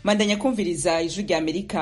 mandanya kumviriza ijwi rya amerika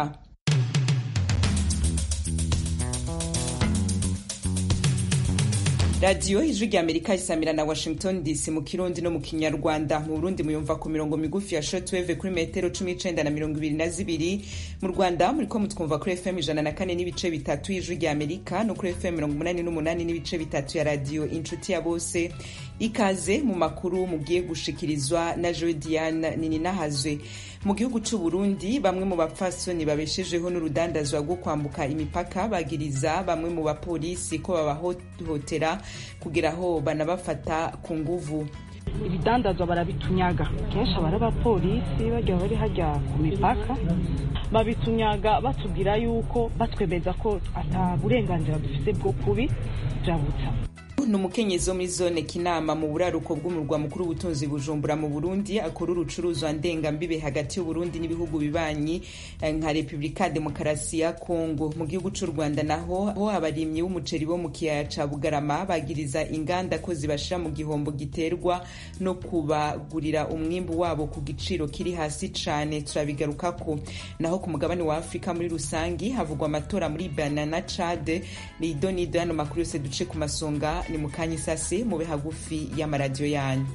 radiyo ijwi rya amerika isamira na washington dc mu kirundi no mu kinyarwanda mu burundi muyumva ku mirongo migufi ya shortwave kuri metero cumi n'icenda na mirongo ibiri na zibiri mu rwanda muriko mutwumva kuri fm ijana na kane n'ibice bitatu y'ijwi rya amerika no kuri fm mirongo umunani n'umunani n'ibice bitatu ya radiyo inshuti ya bose ikaze mu makuru mugiye gushikirizwa na joe diane nininahazwe mu gihugu c'u Burundi bamwe mu bapfasoni babeshejeho n'urudandazwa rwo kwambuka imipaka bagiriza bamwe mu bapolisi ko babahohotera kugira aho banabafata ku nguvu ibidandazwa barabitunyaga kenshi aba ari abapolisi bagiye bari hajya ku mipaka babitunyaga batubwira yuko batwemeza ko ata burenganzira dufite bwo kubijabutsa ni umukenyezi wo muri zone kinama mu buraruko bw'umurwa mukuru w'ubutunzi bujumbura mu burundi akora urucuruzwa ndengambibe hagati y'uburundi n'ibihugu bibanyi nka repubulika demokarasi ya kongo mu gihugu c'u rwanda naho ho abarimyi b'umuceri bo mu kiyaya ca bugarama bagiriza inganda ko zibashira mu gihombo giterwa no kubagurira umwimbu wabo ku giciro kiri hasi cane turabigarukako naho ku mugabane wa afurika muri rusangi havugwa amatora muri banana cade nido nido yano makuru yose duce ku masonga ni mu kanya isase mube hagufi y'amaradiyo yanyu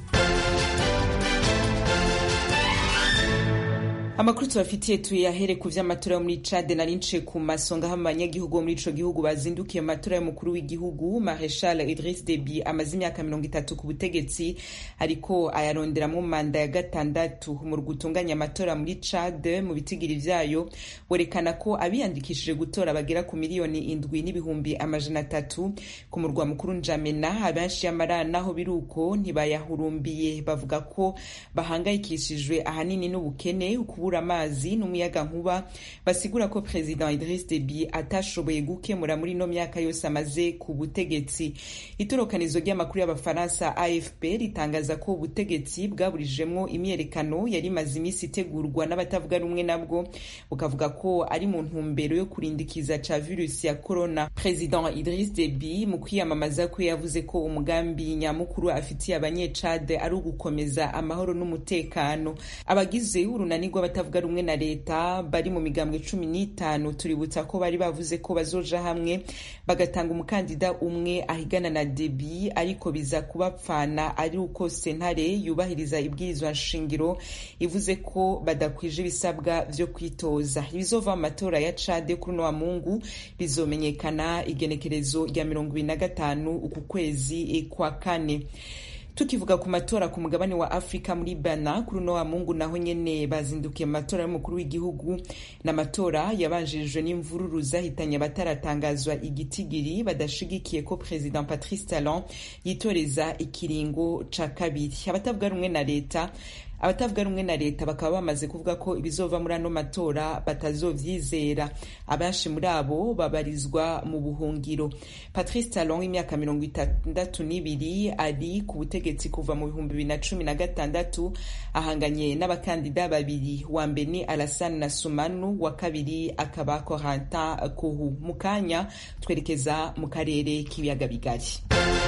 amakuru tubafitiye tuyahere ku vy'amatora yo muri cade nari nce ku masonga hamwe abanyagihugu bo muri ico gihugu bazindukiye mu matora y'umukuru w'igihugu mareshal idris deby amaze imyaka mirongo itatu ku butegetsi ariko ayaronderamwo manda ya gatandatu umurwa utunganya amatora muri cade mu bitigiri vyayo werekana ko abiyandikishije gutora bagera ku miliyoni indwi n'ibihumbi amajana atatu ku murwa mukuru njamena abenshi y'amara naho biruko ntibayahurumbiye bavuga ko bahangayikishijwe ahanini n'ubukene kubura amazi n'umuyaga nkuba basigura ko president Idris Deby atashoboye gukemura muri no myaka yose amaze ku butegetsi itorokanizo ry'amakuru y'abafaransa AFP ritangaza ko ubutegetsi bwaburijemwo imyerekano yari imaze iminsi itegurwa n'abatavuga rumwe nabwo bukavuga ko ari mu ntumbero yo kurindikiza ca virusi ya corona president Idris Deby mu kwiyamamaza kwe yavuze ko umugambi nyamukuru afitiye abanyecade ari ugukomeza amahoro n'umutekano abagize urunani rw'abatavuga rumwe na leta bari mu migambwe cumi n'itanu tuributsa ko bari bavuze ko bazoja hamwe bagatanga umukandida umwe ahigana na debi ariko biza kubapfana ari uko sentare yubahiriza ibwirizwa nshingiro ivuze ko badakwije ibisabwa vyo kwitoza ibizova mu matora ya cade kuri uno wa mungu bizomenyekana igenekerezo rya mirongo ibiri na gatanu uku kwezi kwa kane tukivuga ku matora ku mugabane wa afurika muri bana kuri uno wa mungu naho nyene bazindukiye mu matora y'umukuru w'igihugu n'amatora yabanjirijwe n'imvururu zahitanye abataratangazwa igitigiri badashigikiye ko president patrice talon yitoreza ikiringo ca kabiri abatavuga rumwe na leta abatavuga rumwe na leta bakaba bamaze kuvuga ko ibizova muri ano matora batazovyizera abenshi muri abo babarizwa mu buhungiro patrice talon w'imyaka mirongo itandatu n'ibiri ari ku butegetsi kuva mu bihumbi bibiri na cumi na gatandatu ahanganye n'abakandida babiri wa mbere ni alassane na sumanu wa kabiri akaba corentin kuhu mu kanya twerekeza mu karere k'ibiyaga bigari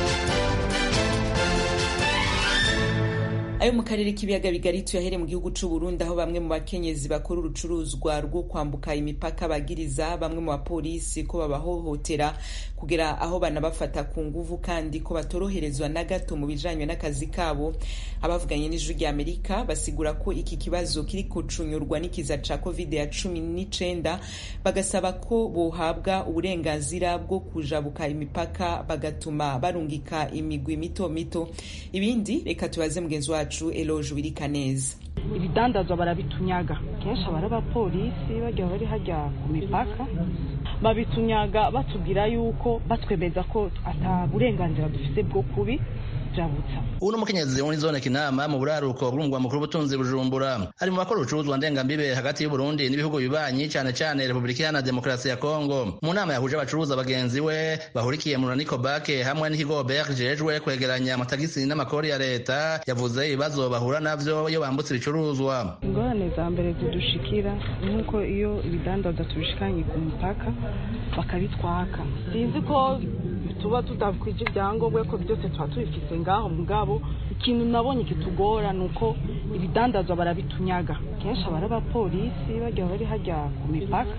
ayo mu karere k'ibiyaga bigari tuyahere mu gihugu c'u Burundi aho bamwe mu bakenyezi bakora urucuruzwa rwo kwambuka imipaka bagiriza bamwe mu bapolisi ko babahohotera kugera aho banabafata ku nguvu kandi ko batoroherezwa na gato mu bijanye n'akazi kabo abavuganye n'ijwi rya Amerika basigura ko iki kibazo kiri kucunyurwa n'ikiza ca covid ya cumi n'icenda bagasaba ko bohabwa uburenganzira bwo kujabuka imipaka bagatuma barungika imigwi mito mito ibindi reka tubaze mugenzi wacu wacu Eloge Wirikaneza ibidandazwa barabitunyaga kenshi aba ari abapolisi bagiye bari hajya ku mipaka babitunyaga batubwira yuko batwemeza ko ata burenganzira dufite bwo kubi jabutsa ubu ni umukenyezi wo muri zone kinama mu buraruko bw'umugwa mukuru w'ubutunzi bujumbura ari mu bakora ubucuruzwa ndengambibe hagati y'uburundi n'ibihugu bibanyi cyane cyane repubulika iharanira demokarasi ya kongo mu nama yahuje abacuruza bagenzi we bahurikiye mu raniko bake hamwe n'ikigo ber kijejwe kwegeranya amatagisi n'amakori ya leta yavuze ibibazo bahura navyo iyo bambutse ibicuruzwa ingorane za mbere zidushikira nk'uko iyo ibidandaza tubishikanye ku mupaka bakabitwaka sinzi ko tuba tudakwije ibyangombwa ko byose tuba tubifise ngaho mugabo ikintu nabonye kitugora ni uko ibidandazwa barabitunyaga kenshi abari abapolisi bajya bari hajya ku mipaka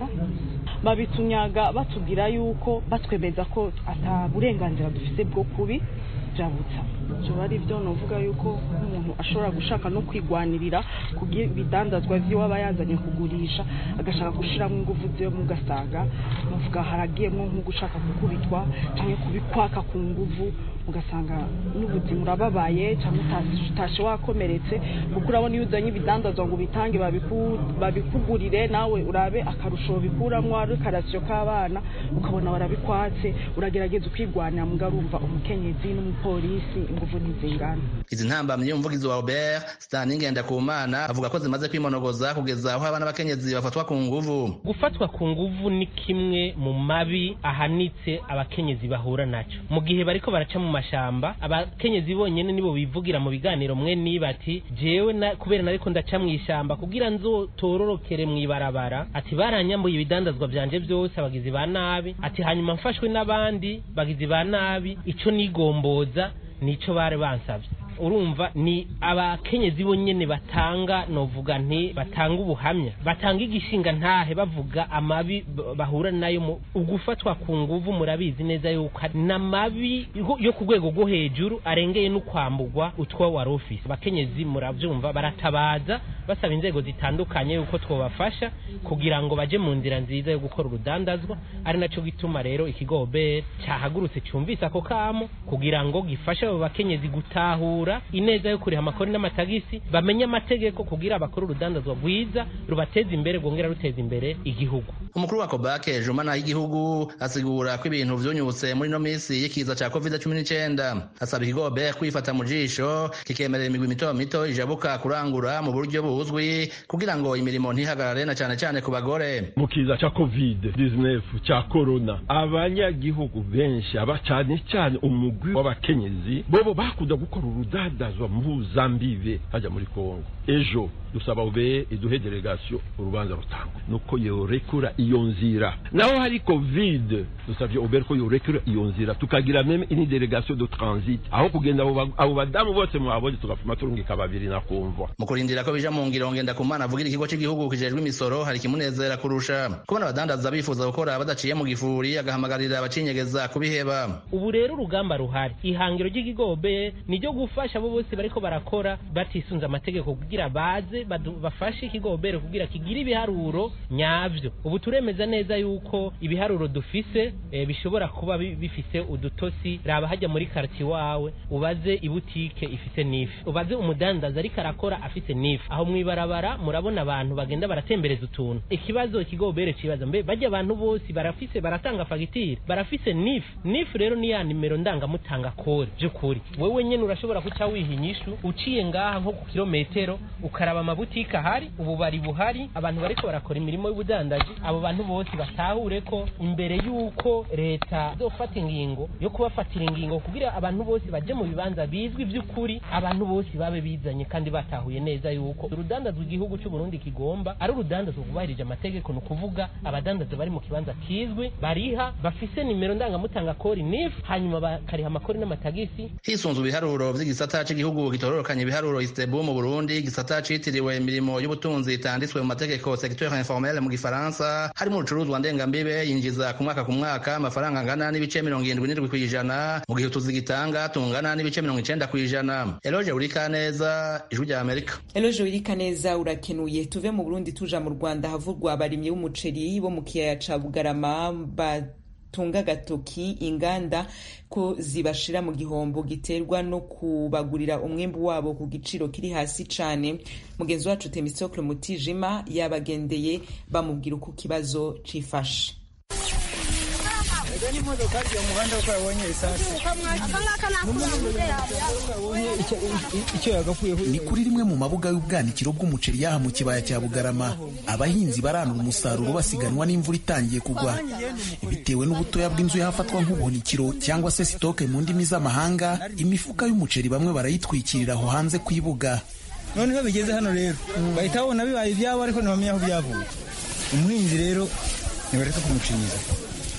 babitunyaga batubwira yuko batwemeza ko ata burenganzira dufite bwo kubijabutsa ibyo ari byo nuvuga yuko umuntu ashobora gushaka no kwigwanirira kugira ibidandazwa by'iwe aba yazanye kugurisha agashaka gushyiramo ingufu ze mugasanga muvuga haragiyemo nko gushaka gukubitwa cyangwa kubikwaka ku nguvu ugasanga n'ubuzima urababaye cyangwa utashe wakomeretse kuko urabona iyo uzanye ibidandazwa ngo ubitange babikugurire nawe urabe akarusho bikuramo ari karasiyo k'abana ukabona barabikwatse uragerageza ukigwanira mugarumva umukenyezi n'umupolisi ingufu ntizingana izi ntambamyi umuvugizi wa Robert Stanley Ngendakumana avuga ko zimaze kwimonogoza kugeza aho abana b'abakenyezi bafatwa ku nguvu gufatwa ku nguvu ni kimwe mu mabi ahanitse abakenyezi bahura nacyo mu gihe bariko baraca mu mashamba abakenyezi bonyene nibo bivugira mu biganiro mwe niba ati jewe na kubera nariko ndaca mu ishamba kugira nzotororokere mu ibarabara ati baranyambuye ibidandazwa vyanje byose abagizi ba nabi ati hanyuma mfashwe n'abandi bagizi ba nabi ico nigomboza nico bari bansavye urumva ni abakenyezi bonyene batanga novuga nti batanga ubuhamya batanga igishinga ntahe bavuga amabi bahura nayo mu ugufatwa ku nguvu murabizi neza yuko n'amabi yo ku rwego rwo hejuru arengeye no kwambugwa utwo wari ufise abakenyezi muravyumva baratabaza basaba inzego zitandukanye yuko twobafasha kugira ngo baje mu nzira nziza yo gukora urudandazwa ari naco gituma rero ikigobe cyahagurutse cyumvise ako kamo kugira ngo gifashe abo bakenyezi gutahura ineza yo kuriha amakori n'amatagisi bamenye amategeko kugira bakore urudandazwa rwiza rubateza imbere rwongera ruteza imbere igihugu umukuru wa kobake jumana y'igihugu asigura ko ibintu vyunyutse muri no misi y'ikiza ca covid cumi n'icenda asaba ikigobe kwifata mu jisho kikemerera imigwi mito mito ijabuka kurangura mu buryo buzwi kugira ngo imirimo ntihagarare na cane cane ku bagore mu kiza ca covid 19 ca corona abanyagihugu benshi aba cane cane umugwi w'abakenyezi bobo bakunda gukora urudandazwa mpuzambibe hajya muri kongo ejo dusaba ube iduhe delegation urubanza rutangwa nuko yorekura iyo nzira naho hari covid dusabye ubere ko yorekura iyo nzira tukagira meme ini delegation de transit aho kugenda abo badamu bose mwabonye tugafuma turungika babiri na kumva mu kurindira ko bija mu ngiro ngenda kumana avugira ikigo cy'igihugu kijejwe imisoro hari kimunezera kurusha kubona abadandaza bifuza gukora badaciye mu gifuri agahamagarira abacinyegeza kubiheba ubu rero urugamba ruhari ihangiro ry'igigobe ni ryo gufasha abo bose bariko barakora batisunze amategeko kugira baze bafashe ikigobere kugira kigire ibiharuro nyavyo ubu turemeza neza yuko ibiharuro dufise e, bishobora kuba bifise udutosi raba hajya muri karti wawe ubaze ibutike ifise nifi ubaze umudandaza ariko arakora afise nifi aho mwibarabara murabona abantu bagenda baratembereza utuntu ikibazo ikigobere cibaza mbe bajya abantu bose barafise baratanga fagitire barafise nifi nifi rero ni ya nimero ndangamutanga kode by'ukuri wewe nyene urashobora kuca wiha inyishu uciye ngaha nko ku kilometero ukaraba amabutike ahari ububari buhari abantu bariko barakora imirimo y'ubudandaji abo bantu bose batahure ko imbere y'uko leta izofata ingingo yo kubafatira ingingo kugira abantu bose baje mu bibanza bizwi by'ukuri abantu bose babe bizanye kandi batahuye neza yuko urudandazwa igihugu cy'u Burundi kigomba ari urudandazwa rwubahirije amategeko ni ukuvuga abadandaza bari mu kibanza kizwi bariha bafise nimero ndangamutanga kori nif hanyuma bakariha amakori n'amatagisi hisunzwe ibiharuro vy'igisata c'igihugu gitororokanya ibiharuro istebu mu Burundi igisata citiriwe imirimo y'ubutunzi itanditswe mu mategeko secteur informel mu gifaransa harimo urucuruzwa ndengambibe yinjiza ku mwaka ku mwaka amafaranga angana n'ibice mirongo irindwi n'indwi kw'ijana mu gihe utuzi gitanga tungana n'ibice mirongo icenda kw'ijana eloge urikaneza ijwi rya amerika eloge urikaneza urakenuye tuve mu burundi tuja mu rwanda havurwa abarimyi b'umuceri bo mu kiyaya ca bugarama tunga gatoki inganda ko zibashira mu gihombo giterwa no kubagurira umwembu wabo ku giciro kiri hasi cane mugenzi wacu Temistokle Mutijima yabagendeye bamubwira uko kibazo cifashe ni kuri rimwe mu mabuga y'ubwanikiro bw'umuceri yaha mu kibaya cya bugarama abahinzi baranura umusaruro basiganwa n'imvura itangiye kugwa bitewe n'ubutoya bw'inzu yahafatwa nk'ubuhunikiro cyangwa se sitoke mu ndimi z'amahanga imifuka y'umuceri bamwe barayitwikirira aho hanze ku ibuga noneho bigeze hano rero bahita babona bibaye ibyabo ariko ntibamenya aho byavuye umuhinzi rero ntibareka kumucinyiza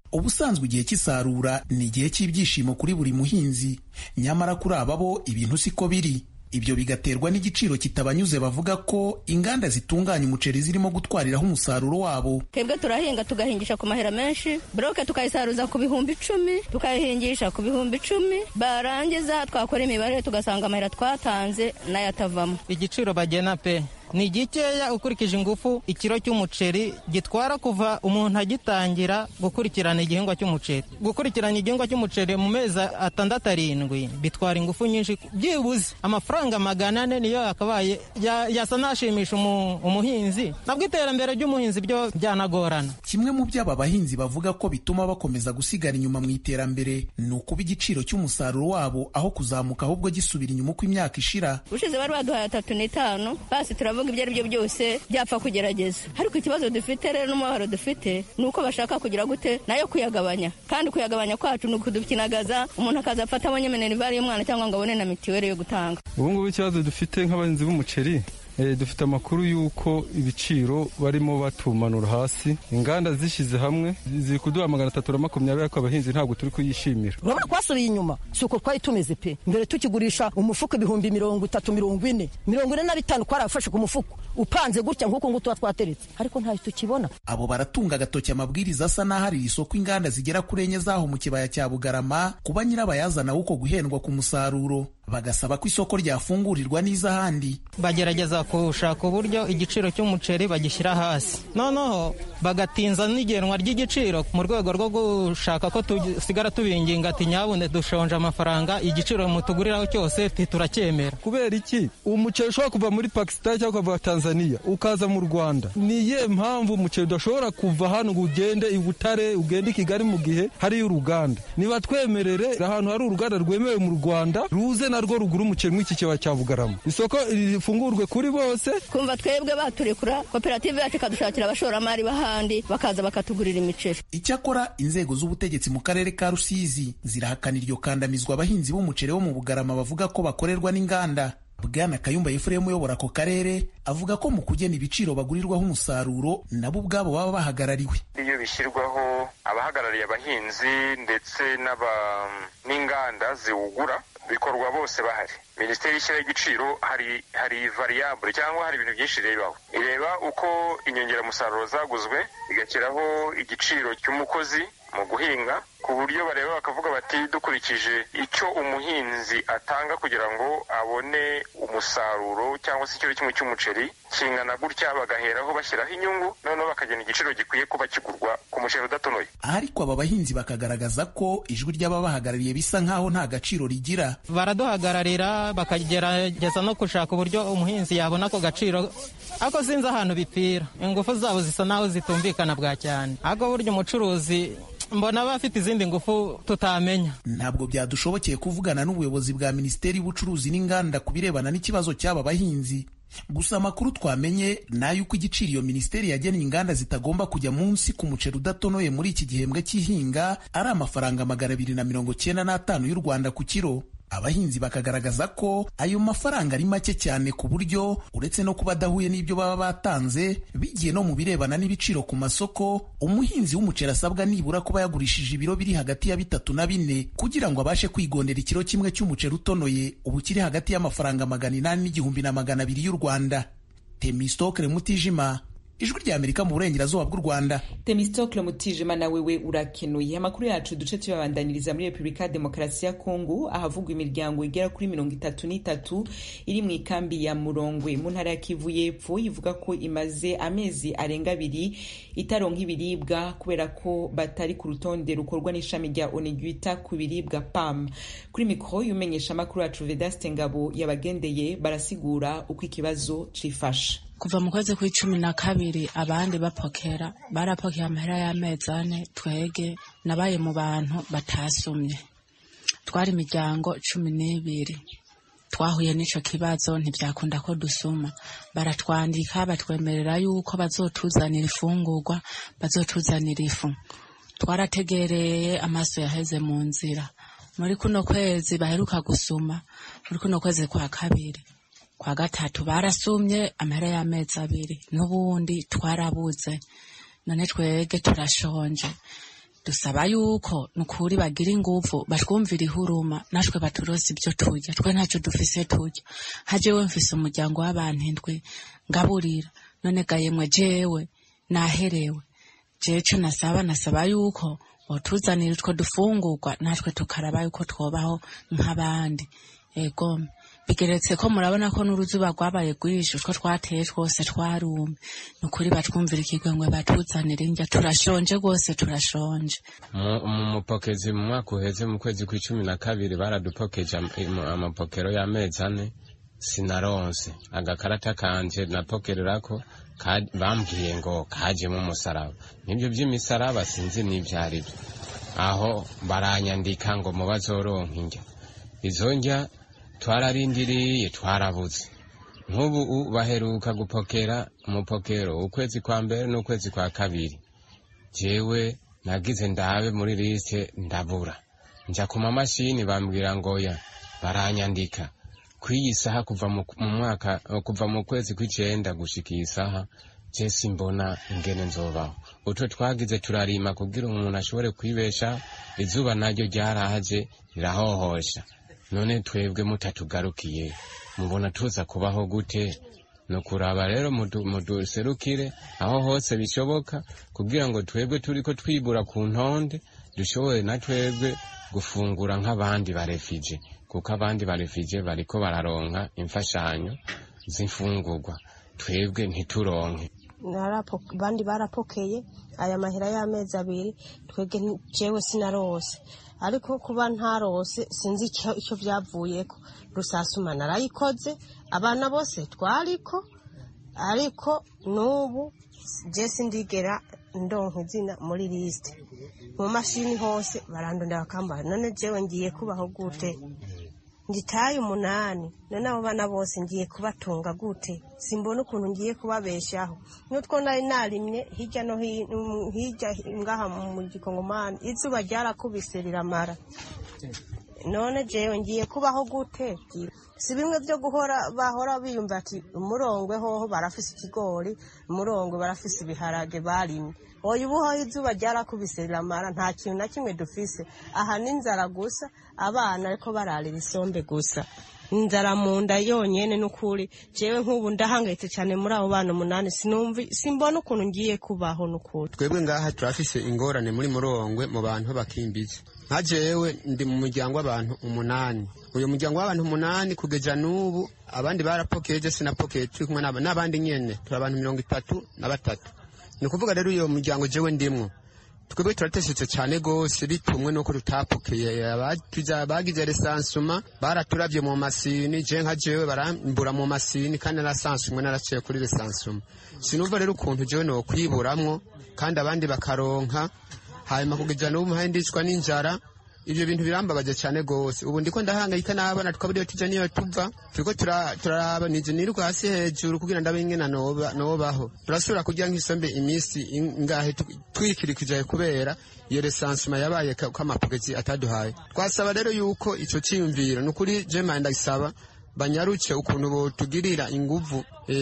ubusanzwe igihe cy'isarura ni igihe cy'ibyishimo kuri buri muhinzi nyamara kuri aba bo ibintu siko biri ibyo bigaterwa n'igiciro kitabanyuze bavuga ko inganda zitunganya umuceri zirimo gutwariraho umusaruro wabo twebwe turahinga tugahingisha ku mahera menshi buroke tukayisaruza ku bihumbi icumi tukayihingisha ku bihumbi icumi barangiza twakora imibare tugasanga amahera twatanze nayo atavamo igiciro bagena pe ni gikeya ukurikije ingufu ikiro cy'umuceri gitwara kuva umuntu agitangira gukurikirana igihingwa cy'umuceri gukurikirana igihingwa cy'umuceri mu mezi atandatu arindwi bitwara ingufu nyinshi byibuze amafaranga magana ane niyo yakabaye yasa n'ashimisha umuhinzi nabwo iterambere ry'umuhinzi byo byanagorana kimwe mu byo aba bahinzi bavuga ko bituma bakomeza gusigara inyuma mu iterambere ni ukuba igiciro cy'umusaruro wabo aho kuzamuka ahubwo gisubira inyuma uko imyaka ishira ushize bari baduhaye atatu n'itanu basi turavuga ibyo ari byo byose byapfa kugerageza ariko ikibazo dufite rero n'umubabaro dufite ni uko bashaka kugira gute nayo kuyagabanya kandi kuyagabanya kwacu ni ukudukinagaza umuntu akaza afata abonye minerivare y'umwana cyangwa ngo abone na mitiweli yo gutanga ubu ngubu ikibazo dufite nk'abahinzi b'umuceri dufite amakuru y'uko ibiciro barimo batumanura hasi inganda zishyize hamwe ziri kuduha magana atatu na makumyabiri ariko abahinzi ntabwo turi kuyishimira urabona twasubiye inyuma si uko twari tumeze pe mbere tukigurisha umufuka ibihumbi mirongo itatu mirongo ine mirongo ine na bitanu twarafashe ku mufuka upanze gutya nk'uko nguko tuba twateretse ariko ntayo tukibona abo baratunga agatoki amabwiriza asa n'aho ari isoko inganda zigera kuri enye zaho mu kibaya cya bugarama kuba nyirabayazana w'uko guhendwa ku musaruro bagasaba ko isoko ryafungurirwa n'iz'ahandi bagerageza gushaka uburyo igiciro cy'umuceri bagishyira hasi noneho bagatinza n'igenwa ry'igiciro mu rwego rwo gushaka ko tusigara tubinginga ati nyabune dushonje amafaranga igiciro mutuguriraho cyose turacyemera kubera iki umuceri ushobora kuva muri pakisitani cyangwa ukava tanzania ukaza mu rwanda ni iyihe mpamvu umuceri udashobora kuva hano ngo ugende i butare ugende i kigali mu gihe hariyo uruganda niba twemerere ahantu hari uruganda rwemewe mu rwanda ruze narwo rugura umuceri mw'iki kibaya cya bugarama isoko rifungurwe kuri bose kumva twebwe baturekura koperative yacu ikadushakira abashoramari b'ahandi bakaza bakatugurira imiceri icyakora inzego z'ubutegetsi mu karere ka rusizi zirahakana iryo kandamizwa abahinzi b'umuceri wo mu bugarama bavuga ko bakorerwa n'inganda bwana kayumba efuremu uyobora ako karere avuga ko mu kugena ibiciro bagurirwaho umusaruro nabo ubwabo baba bahagarariwe iyo bishyirwaho abahagarariye abahinzi ndetse n'inganda ziwugura bikorwa bose bahari minisiteri ishyiraho igiciro hari hari variyabure cyangwa hari ibintu byinshi irebaho ireba uko inyongeramusaruro zaguzwe igashyiraho igiciro cy'umukozi mu guhinga ku buryo bareba bakavuga bati dukurikije icyo umuhinzi atanga kugira ngo abone umusaruro cyangwa se ikiro kimwe cy'umuceri kingana gutya bagaheraho bashyiraho inyungu noneho bakagena igiciro gikwiye kuba kigurwa ku muceri udatonoye ariko aba bahinzi bakagaragaza ko ijwi ry'ababahagarariye bisa nk'aho nta gaciro rigira baraduhagararira bakagerageza no gushaka uburyo umuhinzi yabona ako gaciro ariko sinzi ahantu bipfira ingufu zabo zisa naho zitumvikana bwa cyane ariko burya umucuruzi mbona aba afite izindi ngufu tutamenya ntabwo byadushobokeye kuvugana n'ubuyobozi bwa minisiteri y'ubucuruzi n'inganda ku birebana n'ikibazo cy'aba bahinzi gusa amakuru twamenye ni ay'uko igiciro iyo minisiteri yagennye inganda zitagomba kujya munsi ku muceri udatonoye muri iki gihembwe cy'ihinga ari amafaranga magana abiri na mirongo cyenda n'atanu y'u rwanda ku kiro abahinzi bakagaragaza ko ayo mafaranga ari make cyane ku buryo uretse no kuba adahuye n'ibyo baba batanze bigiye no mu birebana n'ibiciro ku masoko umuhinzi w'umuceri asabwa nibura kuba yagurishije ibiro biri hagati ya bitatu na bine kugira ngo abashe kwigondera ikiro kimwe cy'umuceri utonoye ubu kiri hagati y'amafaranga magana inani n'igihumbi na magana abiri y'u rwanda temistokere mutijima ijwi rya amerika mu burengerazuba bw'u rwanda temistokle mutijima na wewe urakenuye amakuru yacu duce tuyabandaniriza muri repubulika ya demokarasi ya kongo ahavugwa imiryango igera kuri mirongo itatu n'itatu iri mu ikambi ya murongwe mu ntara ya kivu y'epfo ivuga ko imaze amezi arenga abiri itaronka ibiribwa kubera ko batari ku rutonde rukorwa n'ishami rya onu ryita ku biribwa pam kuri mikoro y'umenyesha amakuru yacu vedaste ngabo yabagendeye barasigura uko ikibazo cifashe kuva mu kwezi kw'icumi na kabiri abandi bapokera barapokera amahera y'amezi ane twege nabaye mu bantu batasumye twari imiryango cumi n'ibiri twahuye n'ico kibazo ntibyakunda ko dusuma baratwandika batwemerera yuko bazotuzanira ifungurwa bazotuzanira ifu twarategereye amaso yaheze mu nzira muri kuno kwezi baheruka gusuma muri kuno kwezi kwa kabiri kwa gatatu barasumye amahera y'amezi abiri n'ubundi twarabuze none twege turashonje dusaba yuko nukuri bagira inguvu batwumvira ihuruma natwe baturose ibyo turya twe ntacyo dufise turya hajewe mfise umuryango w'abantu indwi ngaburira none gayemwe jewe naherewe jewe co nasaba nasaba yuko botuzanira utwo dufungurwa natwe tukaraba yuko twobaho nk'abandi ego bigeretse ko murabona ko n'uruzuba rwabaye rwinshi utwo twateye twose twarumye ni ukuri batwumvira ikigwengwe batuzanira indya turashonje rwose turashonje mu mupokezi mu mwaka uheze mu kwezi kw'icumi na kabiri baradupokeje amapokero y'amezi ane sinaronse agakarata kanje napokererako bambwiye ngo kajemo umusaraba nibyo by'imisaraba sinzi n'ibyo ari byo aho baranyandika ngo mu bazoronka indya izo ndya twararindiriye twarabuze nk'ubu baheruka gupokera umupokero ukwezi kwa mbere n'ukwezi kwa kabiri jewe nagize ndabe muri liste ndabura nja ku mamashini bambwira ngo ya baranyandika kw'iyi saha kuva mu mwaka kuva mu kwezi kw'icenda gushika iyi saha je simbona ingene nzobaho utwo twagize turarima kugira umuntu ashobore kwibesha izuba naryo ryaraje rirahohosha none twebwe mutatugarukiye mubona tuza kubaho gute no kuraba rero muduserukire aho hose bishoboka kugira ngo twebwe turiko twibura ku ntonde dushobore na twebwe gufungura nk'abandi barefije kuko abandi barefije bariko bararonka imfashanyo z'imfungurwa twebwe ntituronke bandi barapokeye aya mahera y'amezi abiri twebwe jewe sinarose ariko kuba ntarose sinzi icyo byavuyeko rusasuma narayikoze abana bose twariko ariko n'ubu je sindigera ndonka izina muri lisite mu mashini hose barandondera bakambara none jewe ngiye kubaho gute ngitaye umunani none abo bana bose ngiye kubatunga gute simbona ukuntu ngiye kubabeshaho n'utwo nari narimye hirya no hirya ngaha mu gikongomani izuba ryarakubise riramara none jewe ngiye kubaho gute si bimwe byo guhora bahora biyumva ati umurongwe hoho barafise ikigori umurongwe barafise ibiharage barimye oya ubuho izuba ryarakubise riramara nta kintu na kimwe dufise aha n'inzara gusa abana ariko bararira isombe gusa inzara mu nda yonyene n'ukuri jewe nk'ubu ndahangayitse cyane muri abo bana umunani sinumvi simbona ukuntu ngiye kubaho n'ukuri twebwe ngaha turafise ingorane muri murongwe mu bantu bakimbizi nka jewe ndi mu muryango w'abantu umunani uyu muryango w'abantu umunani kugeza n'ubu abandi barapokeye je sinapokeye turi kumwe n'abandi nyene turi abantu mirongo itatu na batatu ni ukuvuga rero uyo muryango jewe ndimwo twebwe turateshetse cyane rwose bitumwe nuko tutapokeye bagize resansuma baraturavye mu masini je nka jewe barambura mu masini kandi narasansumwe naraciye kuri resansuma sinumva rero ukuntu jewe nokwiburamwo kandi abandi bakaronka hanyuma kugeza n'ubu mpaye ndicwa n'inzara ivyo bintu birambabaje cyane gose ubu ndiko ndahangayika n'abana tukabura iyo tuja niyo tuva turiko turaraba nije niruka hasi hejuru kugira ndabe ingena nobaho turasubira kurya nk'isombe imisi ingahe twikirikije kubera iyo resansuma yabaye ko amapogezi ataduhaye twasaba rero yuko ico ciyumviro nukuri je manje ndagisaba banyaruke ukuntu botugirira inguvu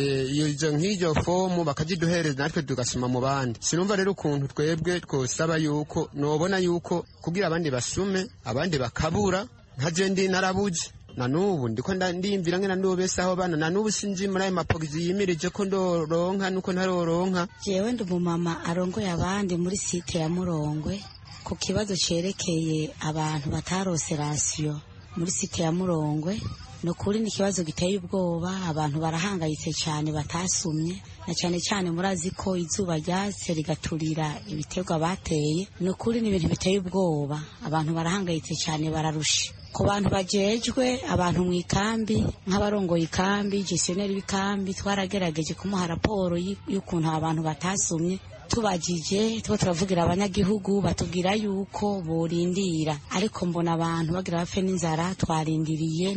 iyo nk'iryo fomu bakaziduhereza natwe tugasoma mu bandi sinumva rero ukuntu twebwe twosaba yuko nobona yuko kugira abandi basume abandi bakabura nka je ndi narabuze na nubu ndiko ndimvira ngena ndobesaho bana na nubu sinzi muri ayo mapogisi yimirije ko ndoronka nuko ntaroronka jewe ndi umumama arongoye abandi muri site ya murongwe ku kibazo cerekeye abantu batarose rasiyo muri site ya murongwe ni ukuri ni ikibazo giteye ubwoba abantu barahangayitse cyane batasumye na cyane cyane murazi ko izuba ryatse rigaturira ibiterwa bateye ni ukuri ni ibintu biteye ubwoba abantu barahangayitse cyane bararusha ku bantu bajejwe abantu mu ikambi nk'abarongoye ikambi gestioneri w'ikambi twaragerageje kumuha raporo y'ukuntu abantu batasumye tubajije tuba turavugira abanyagihugu batubwira yuko borindira ariko mbona abantu bagira bapfe n'inzara twarindiriye ni ukuri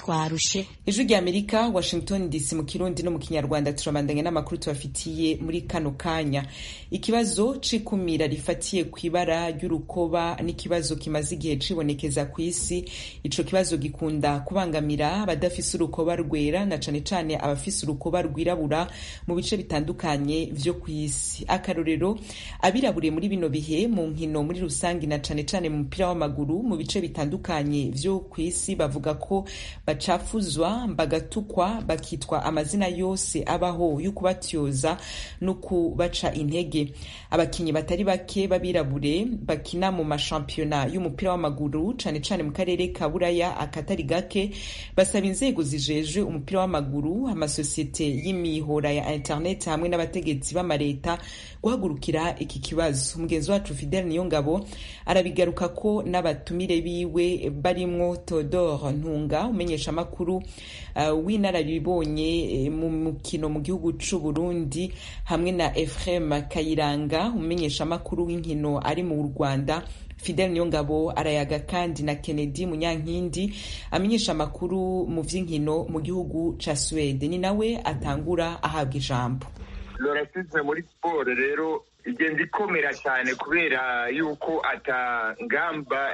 twarushe ijwi rya amerika washington dc mu kirundi no mu kinyarwanda turabandanya n'amakuru tubafitiye muri kano kanya ikibazo c'ikumira rifatiye ku ibara ry'urukoba n'ikibazo kimaze igihe cibonekeza ku isi ico kibazo gikunda kubangamira abadafise urukoba rwera na cane cane abafise urukoba rwirabura mu bice bitandukanye vyo ku isi akarorero abirabure muri bino bihe mu nkino muri rusangi na cane cane mu mupira w'amaguru mu bice bitandukanye vyo ku isi bavuga ko bacafuzwa bagatukwa bakitwa amazina yose abaho yo kubatyoza no kubaca intege abakinyi batari bake b'abirabure bakina mu mashampiyona y'umupira w'amaguru cane cane mu karere ka buraya akatari gake basaba inzego zijejwe umupira w'amaguru amasosiyete y'imihora ya internet hamwe n'abategetsi b'amareta guhagurukira iki kibazo umugenzi wacu fidel niyongabo arabigaruka ko n'abatumire biwe barimwo Theodore Ntunga umenyesha amakuru uh, w'inararibonye uh, mu mukino mu gihugu c'u Burundi hamwe na Ephraim Kayiranga umenyesha amakuru w'inkino ari mu Rwanda Fidel Niyongabo arayaga kandi na Kennedy Munyankindi amenyesha amakuru mu vy'inkino mu gihugu ca Swede ni nawe atangura ahabwa ijambo lorasizme muri siporo rero igenda ikomera cyane kubera yuko ata ngamba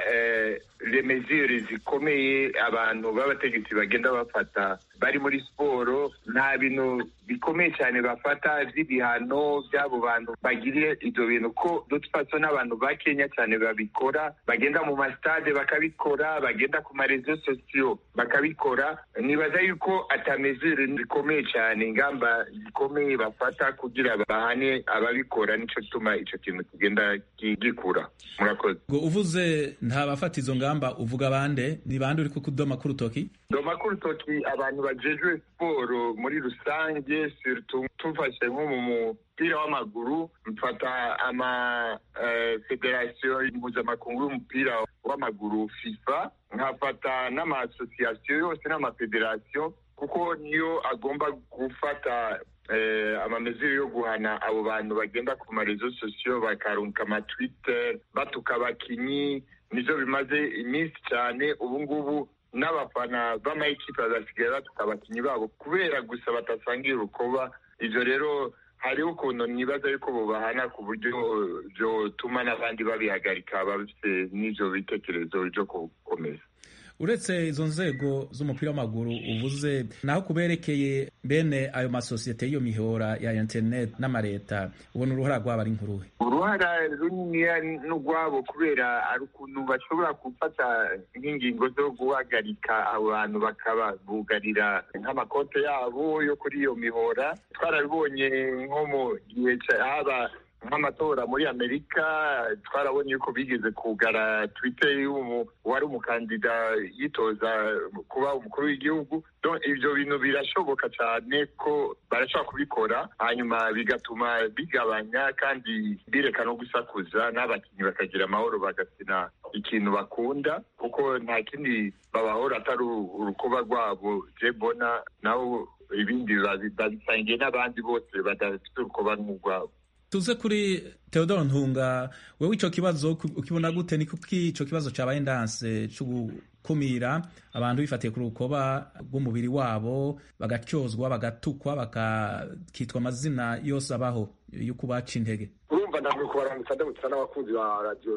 remezire zikomeye abantu b'abategetsi bagenda bafata bari muri siporo nta bintu bikomeye cyane bafata by'ibihano by'abo bantu bagiriye ibyo bintu ko dutfaso n'abantu ba kenya cyane babikora bagenda mu masitade bakabikora bagenda ku marezo sosiyo bakabikora nibaza yuko atamezire zikomeye cyane ingamba zikomeye bafata kugira bahane ababikora nicyo gituma icyo kintu kigenda gikura murakoze ngo uvuze nta bafata izo ngamba uvuga bande ni bande uri kudoma ku rutoki doma ku rutoki abantu bajejwe siporo muri rusange tufashe nko mu mupira w'amaguru mfata ama federasiyo mpuzamakungu y'umupira w'amaguru fifa nkafata n'amasosiyasiyo yose n'amafederasiyo kuko niyo agomba gufata amamezero yo guhana abo bantu bagenda ku marezo sosiyo bakarunka amatwite batuka abakinyi nivyo bimaze iminsi cyane ubu ngubu n'abafana b'amayikipe bazasigaye batuka abakinyi babo kubera gusa batasangiye urukoba ivyo rero hariho ukuntu nibaza yuko bubahana ku buryo vyotuma n'abandi babihagarika bafise n'ivyo bitekerezo vyo gukomeza uretse izo nzego z'umupira w'amaguru uvuze naho kuberekeye bene ayo masosiyete y'iyo mihora ya internet n'amareta ubona uruhara rwabo ari nkuruhe uruhara runiniya n'urwabo kubera ari ukuntu bashobora gufata nk'ingingo zo guhagarika abo bantu bakaba bugarira nk'amakote yabo yo kuri iyo mihora twarabibonye nko mu gihe haba nk'amatora muri amerika twarabonye yuko bigeze kugara twite wari umukandida yitoza kuba umukuru w'igihugu ibyo bintu birashoboka cyane ko barashobora kubikora hanyuma bigatuma bigabanya kandi bireka no gusakuza n'abakinnyi bakagira amahoro bagakina ikintu bakunda kuko nta kindi babahora atari urukuba rwabo je mbona nabo ibindi babisangiye n'abandi bose badafite urukuba nk'urwabo tuze kuri Theodore Ntunga wewe ico kibazo ukibona gute ni kuki ico kibazo cabaye ndanse cyo gukumira abantu bifatiye ku rukoba rw'umubiri wabo bagacyozwa bagatukwa bakitwa amazina yose abaho yo kubaca intege urumva ndamwe kubaramutsa ndamutsa n'abakunzi ba radio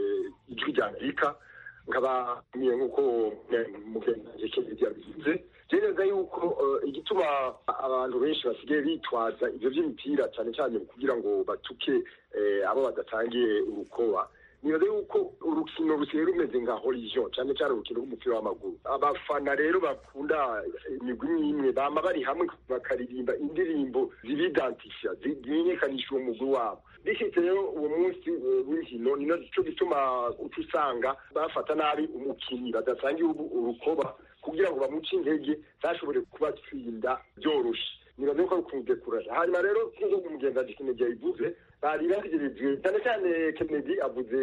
ijwi rya Amerika nkaba niye nk'uko mugenzi Kennedy yabivuze neza yuko igituma abantu benshi basigaye bitwaza ibyo by'imipira cyane cyane kugira ngo batuke abo badatangiye urukoba nibaza yuko urukino rusigaye rumeze nka horizon cyane cyane urukino rw'umupira w'amaguru abafana rero bakunda imigwi n'imwe bama bari hamwe bakaririmba indirimbo zibidantisha zimenyekanisha uwo mugwi wabo bishyitse rero uwo munsi w'inkino ni cyo gituma uca usanga bafata nabi umukinnyi badasangiye urukoba kugira ngo bamuce intege ntashobore kubatsinda byoroshye nibaze ko ari ukumudekuraje hanyuma rero nk'uko umugenzi Kennedy yabivuze bari bategereje cyane cyane Kennedy avuze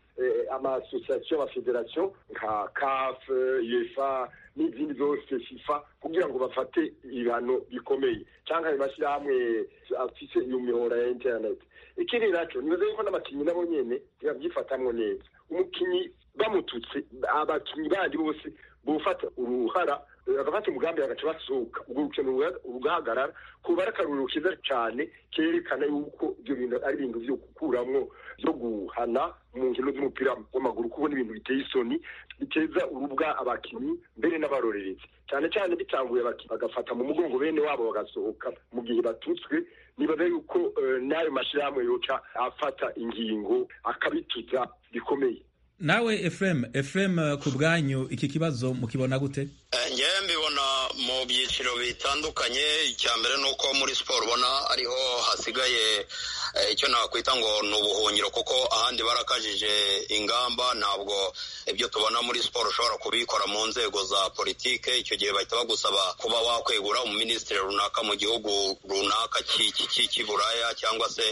amasosiyasiyo amafederasiyo nka caf uefa n'izindi zose fifa kugira ngo bafate ibihano bikomeye cyangwa ayo mashyirahamwe afise iyo mihora ya interineti ikindi nacyo nibaze yuko n'abakinnyi nabo nyene ntibabyifatamwo neza umukinnyi bamututse abakinnyi bandi bose bufata uruhara bagafata umugambi bagaca basohoka urwo rukino rugahagarara kuba ari akaruriro keza cyane kerekana yuko ibyo bintu ari ibintu byo gukuramwo byo guhana mu nkino z'umupira w'amaguru kubona ibintu biteye isoni biteza urubwa abakinnyi mbere n'abarorerezi cyane cyane bitanguye bagafata mu mugongo bene wabo bagasohoka mu gihe batutswe nibaza yuko n'ayo mashyirahamwe yoca afata ingingo akabituza bikomeye nawe efuremu efuremu ku bwanyu iki kibazo mukibona gute ngewe mbibona mu byiciro bitandukanye icya mbere ni uko muri siporo ubona ariho hasigaye icyo nakwita ngo ni ubuhungiro kuko ahandi barakajije ingamba ntabwo ibyo tubona muri siporo ushobora kubikora mu nzego za politike icyo gihe bahita bagusaba kuba wakwegura umuminisitiri runaka mu gihugu runaka cy'iburaya cyangwa se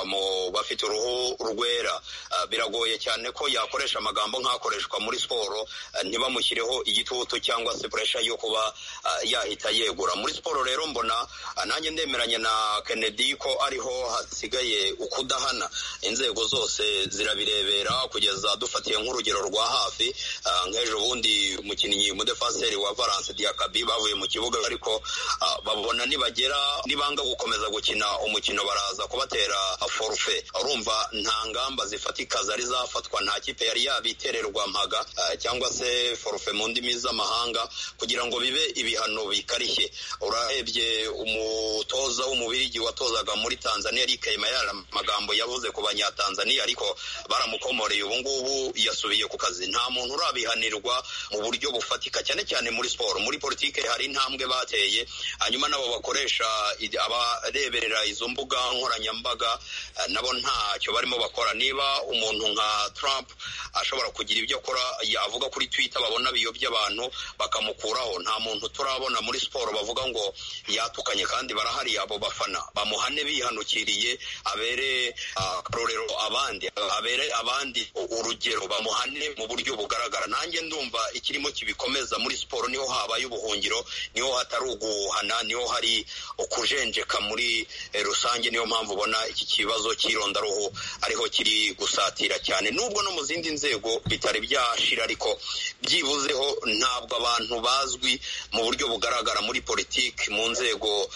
mu bafite uruhu rwera biragoye cyane ko yakoresha amagambo nk'akoreshwa muri siporo ntibamushyireho igitutu cyangwa se puresha yo kuba yahita yegura muri siporo rero mbona nanjye ndemeranya na kennedy ko ariho hasigaye ukudahana inzego zose zirabirebera kugeza dufatiye nk'urugero rwa hafi nk'ejo bundi umukinnyi umudefaseri wa valence diakabi bavuye mu kibuga ariko babona nibagera nibanga gukomeza gukina umukino baraza kubatera forufe urumva nta ngamba zifatika zari zafatwa nta kipe yari yabitererwa mpaga cyangwa se forufe mu ndimi z'amahanga kugira ngo bibe ibihano bikarishye urarebye umutoza w'umubirigi watozaga muri tanzania Eric Mayara amagambo yavuze ku banyatanzania ariko baramukomoreye ubu ngubu yasubiye ku kazi nta muntu urabihanirwa mu buryo bufatika cyane cyane muri siporo muri politike hari intambwe bateye hanyuma nabo bakoresha abareberera izo mbuga nkoranyambaga nabo ntacyo barimo bakora niba umuntu nka Trump ashobora kugira ibyo akora yavuga kuri Twitter babona biyobya abantu bakamukuraho nta muntu turabona muri siporo bavuga ngo yatukanye kandi barahari abo bafana bamuhane bihanukiriye abere akarorero abandi abere abandi urugero bamuhane mu buryo bugaragara nanjye ndumva ikirimo kibikomeza muri siporo niho habaye ubuhungiro niho hatari uguhana niho hari ukujenjeka muri rusange niyo mpamvu ubona iki kibazo cy'irondaruhu ariho kiri gusatira cyane nubwo no mu zindi nzego bitari byashira ariko byibuzeho ntabwo abantu bazwi mu buryo bugaragara muri politiki mu nzego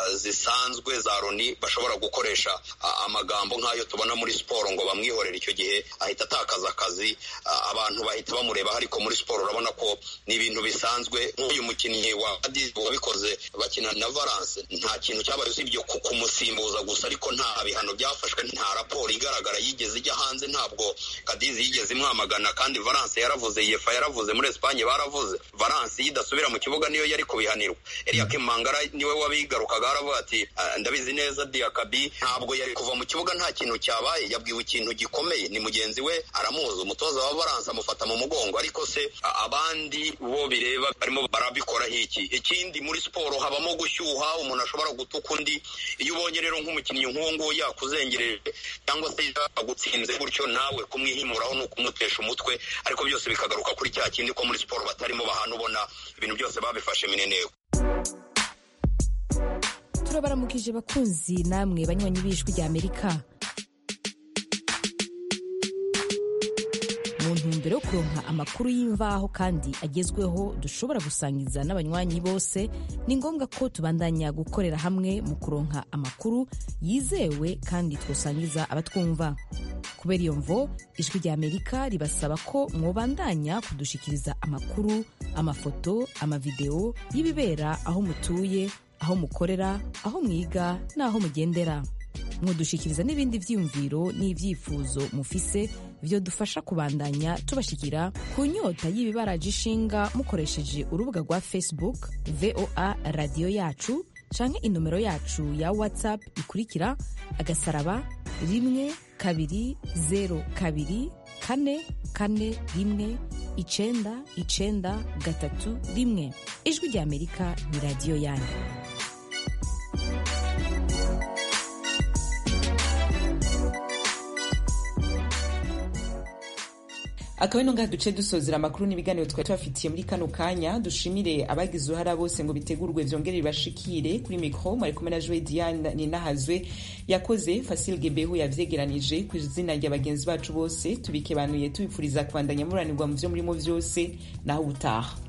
zisanzwe za loni bashobora gukoresha amagambo nk'ayo tubona muri siporo ngo bamwihorere icyo gihe ahita atakaza akazi abantu bahita bamureba ariko muri siporo urabona ko ni ibintu bisanzwe nk'uyu mukinnyi wa kadizi wabikoze bakina na valence nta kintu cyabaye usibye kumusimbuza gusa ariko nta bihano byafashwe nta raporo igaragara yigeze ijya hanze ntabwo kadizi yigeze imwamagana kandi valence yaravuze yefa yaravuze muri esipanye baravuze valence idasubira mu kibuga niyo yari kubihanirwa Eliakim Mangara niwe wabigarukaga aravuga ati ndabizi neza Diakabi ntabwo yari kuva mu kibuga nta kintu cyabaye yabwiwe ikintu gikomeye ni mugenzi we aramuzi umutoza wa Valence amufata mu mugongo ariko se abandi bo bireba barimo barabikora iki ikindi muri siporo habamo gushyuha umuntu ashobora gutuka undi iyo ubonye rero nk'umukinnyi nk'uwo nguwo yakuzengereje cyangwa se yagutsinze gutyo nawe kumwihimuraho ni ukumutesha umutwe ariko byose bikagaruka kuri cya kindi ko muri siporo batarimo bahana ubona ibintu byose babifashe mineneko turabaramukije bakunzi namwe banywanyi b'ijwi rya amerika mu ntumbero yo kuronka amakuru y'imvaho kandi agezweho dushobora gusangiza n'abanywanyi bose ni ngombwa ko tubandanya gukorera hamwe mu kuronka amakuru yizewe kandi twosangiza abatwumva kubera iyo mvo ijwi rya amerika ribasaba ko mwobandanya kudushikiriza amakuru amafoto amavideo y'ibibera aho mutuye aho mukorera aho mwiga n'aho mugendera mwodushikiriza n'ibindi vyiyumviro n'ivyifuzo mufise vyo dufasha kubandanya tubashikira ku nyota y'ibibaraje ishinga mukoresheje urubuga rwa facebook voa radiyo yacu canke inomero yacu ya whatsapp ikurikira agasaraba rimwe kabiri zero kabiri kane kane rimwe icenda icenda gatatu rimwe ijwi rya amerika ni radiyo yanyu akaba ino ngaha duce dusozera amakuru n'ibiganiro twari tubafitiye muri kano kanya dushimire abagize uruhara bose ngo bitegurwe vyongere bibashikire kuri mikro mwari kumwe na joe diane ninahazwe yakoze fasil gebehu yavyegeranije ku izina rya bagenzi bacu bose tubikebanuye tubipfuriza kubandanya muranirwa mu vyo murimo vyose naho ubutaha